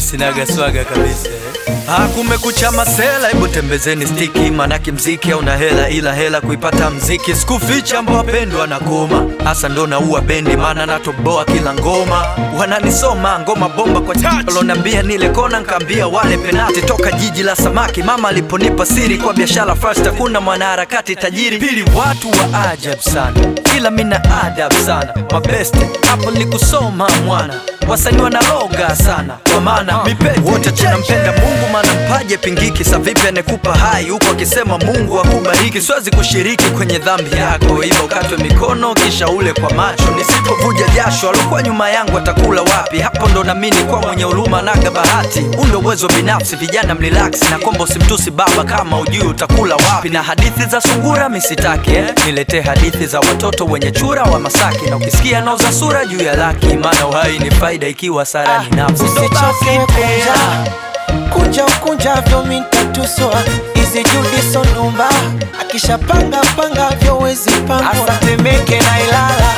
sinaga swaga kabisa Ah, kumekucha masela, hebu tembezeni stiki, manake mziki hauna hela, ila hela kuipata mziki. Sikuficha ambao wapendwa na koma, hasa ndo naua bendi, maana natoboa kila ngoma. Wananisoma ngoma bomba kwa touch, walonambia nile kona, nkaambia wale penati. Toka jiji la samaki, mama aliponipa siri kwa biashara first, hakuna mwanaharakati tajiri. Pili, watu wa ajabu sana, ila mina adab sana, mabeste hapo nilikusoma mwana wasanii wanaloga sana kwa maana mipete wote tunampenda Mungu, maana mpaje pingiki. Sa vipi anekupa hai huku akisema Mungu akubariki? Siwezi kushiriki kwenye dhambi yako, iba ukatwe mikono kisha ule kwa macho. Nisipovuja jasho, alokuwa nyuma yangu atakula wapi? Hapo ndo namini kwa mwenye huruma naga bahati. Huu ndo uwezo binafsi, vijana mrelax na kombo, simtusi baba kama ujui utakula wapi. Na hadithi za sungura misitaki eh? Niletee hadithi za watoto wenye chura wa Masaki, na ukisikia nauza sura juu ya laki, maana uhai ni faida ikiwa sara ni nafsi. Ndo basi Usichoke pea. kunja kunja ukunjavyo mintatuswa izi judi sonumba akishapanga panga vyo wezi pangwa asatemeke na ilala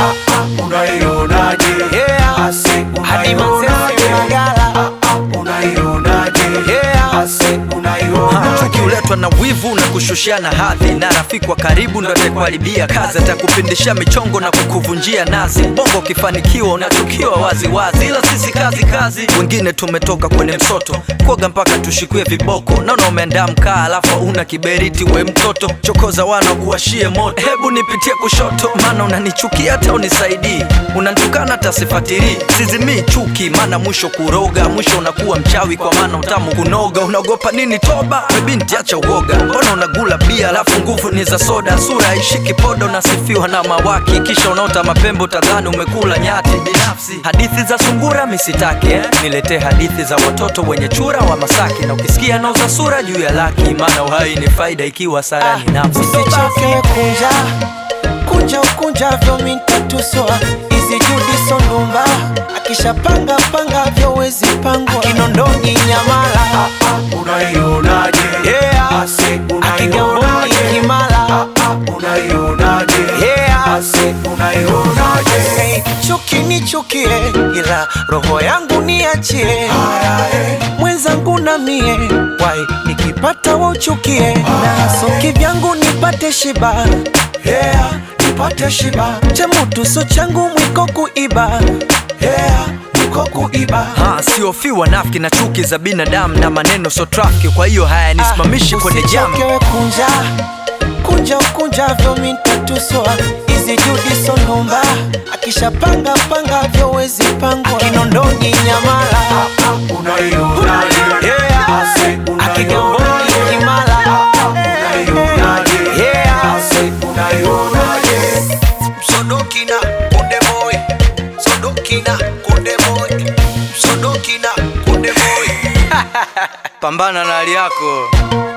unaionaje Yeah. ase hadi masese magala unaionaje Yeah. ase Ha, unaionaje chuki huletwa na wivu na kushushana hadhi, na rafiki wa karibu ndo atakuharibia kazi, atakupindisha michongo na kukuvunjia nazi. Bongo ukifanikiwa unachukiwa wazi wazi, ila sisi kazi kazi. Wengine tumetoka kwenye msoto kuoga mpaka tushikie viboko. Naona umeandaa mkaa alafu una kiberiti, we mtoto chokoza wana kuwashie moto. Hebu nipitie kushoto, maana unanichukia hata unisaidii, unanitukana hata sifatilii. Sizimii chuki, maana mwisho kuroga, mwisho unakuwa mchawi, kwa maana utamu kunoga. Unaogopa nini toba? We binti acha uoga, mbona unagula bia alafu nguvu ni za soda? Sura haishiki podo, nasifiwa na mawaki, kisha unaota mapembo, tadhani umekula nyati. Binafsi hadithi za sungura misitaki eh? Niletee hadithi za watoto wenye chura wa Masaki, na ukisikia nauza sura juu ya laki, maana uhai ni faida ikiwa sara ni nafsi. usichoke kunja kunja ukunjavyo mintatuswa izi judi sonumba akishapanga panga vyo wezi pangwa kinondoni nyamala unaionaje Yeah. ase akigamboni unaionaje kimala unaionaje Yeah. ase unaionaje Hey, chuki nichukie ila roho yangu niachie mwenzangu na mie wai nikipata wauchukie na soki vyangu nipate shiba yeah nipate shiba chemutuso changu mwiko kuiba yeah niko kuiba Ha, siofi wanafiki na chuki za binadamu na maneno so trafiki, kwa hiyo hayanisimamishi kwenye jamu. Usichoke kunja kunja ukunjavyo mintatuswa izi judi sonumba akishapanga panga vyo wezi pangwa kinondoni nyamala unaionaje Yeah. ase akigamboni unaionaje kimala unaionaje Yeah. ase unaionaje Sodokina kunde boy Sodokina kunde boy Sodokina kunde boy Pambana na hali yako.